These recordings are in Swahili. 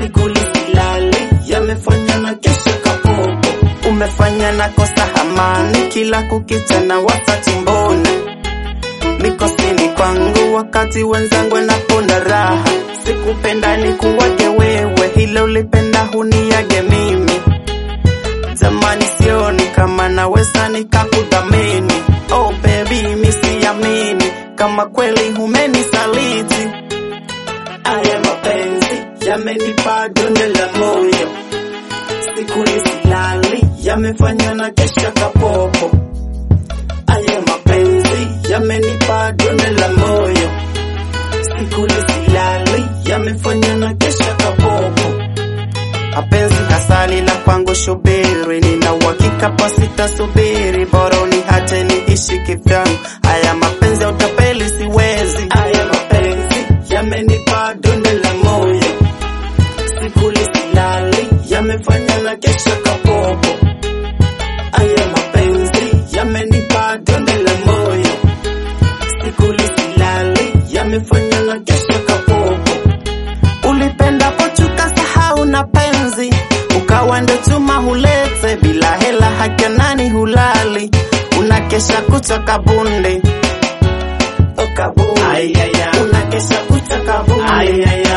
sikuli silali, yamefanya na kesho kapopo. Umefanya na kosa hamani, kila kukicha na wasati mbona mikosini kwangu, wakati wenzangu wanaponda raha. Sikupenda ni kuwage wewe, hilo ulipenda huniage mimi. Zamani sioni kama naweza nikakudhamini. Oh baby, mi siamini kama kweli humenisaliti. Haya mapenzi yamenipa donde la moyo, sikuli silali, yamefanya na kesha kapopo. Haya mapenzi yamenipa donde la moyo, sikuli silali, yamefanya na kesha kapopo. Mapenzi asali la kwangu shubiri, nina uhakika pasitasubiri, bora uniache niishi kivyangu. Haya mapenzi ya utapeli siwezi. Haya mapenzi yamenipa donde la moyo, sikuli silali, yamefanya na kesha kapopo. Haya mapenzi yamenipa donde la moyo, sikuli silali, yamefanya na kesha kapopo. Ulipenda pochuka sahau na penzi, ukawa ndo chuma hulete, bila hela haki nani hulali, unakesha kucha kabunde Oh, kabunde. Unakesha kucha kabunde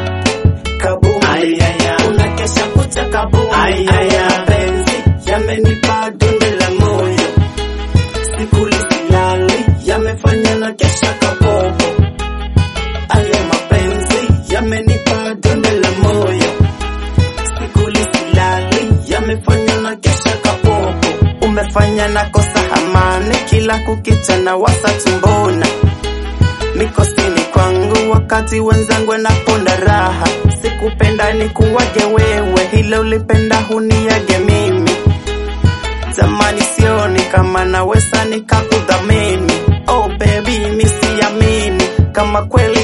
kabunde unakesha kucha kabunde mapenzi yamenipa donde la moyo sikuli silali yamefanya na kesha kapopo Haya mapenzi yamenipa donde la moyo, sikuli silali, yamefanya na kesha kapopo. Umefanya na kosa hamani, kila kukicha na wasa tumbona mikosini kwangu, wakati wenzangu wanaponda raha. Sikupenda ni kuwage wewe, hilo ulipenda huniage mimi. Zamani sioni kama naweza nikakudhamini. Oh baby, mi siamini kama kweli